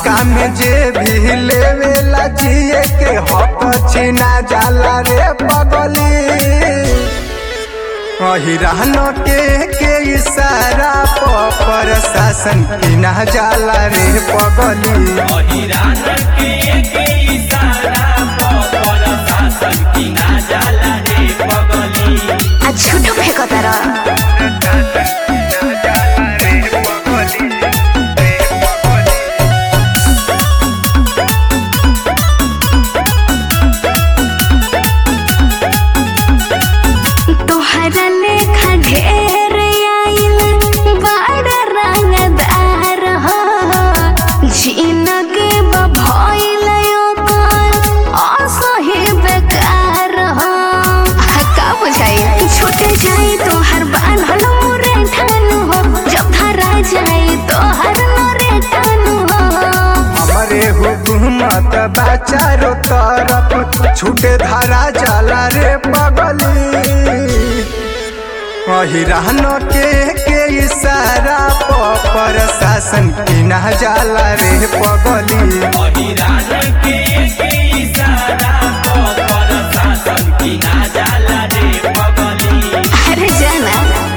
नशा में जे भी लेवेला जिए के हक छीना जाला रे पगली अहिरान के के इशारा प प्रशासन किना जाला रे पगली अहिरान के के इशारा पर प्रशासन किना जाला रे पगली आ झूठो फेंको तारा तोहरा लेखा ढेर आइल बड़ रंगदार हो जिंदगी भइल ओकर असही बेकार हो का बुझाई छूटे जाई तोहर बान्हल मोरे ठानु हो जब धरा जाई तोहर मोरे ठानु हो हमरे हुकूमत बा चारों तरफ छूटे धारा जाला रे पगली अहिरान के के इशारा प प्रशासन किना जाला रे पगली अहिरान के के इशारा पर प्रशासन किना जाला रे पगली अरे जाना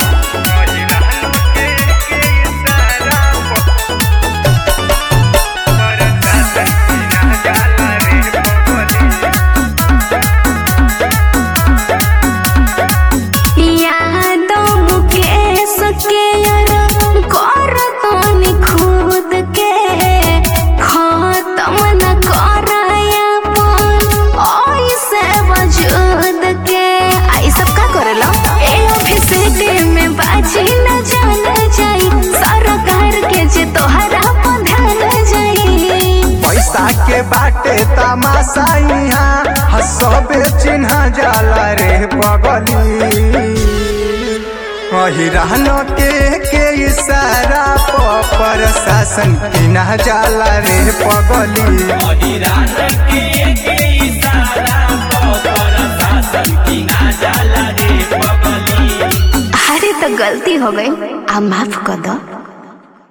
यादों मुकेश के यार कर तोनी खुद के खत्म न कराया अपन ऐसे वजूद के आई सब का करेला ए ऑफिस में बाजी न जान जाई सरकार के जे तोहरा पर ध्यान जाई पैसा के बाटे तमाशा यहाँ हसबे चिन्ह जाला रे पगली अहिरान के के इशारा प प्रशासन किना जाला रे पगली अहिरान के के इशारा पर प्रशासन किना जाला रे पगली अरे तो गलती हो गई आ माफ कर दो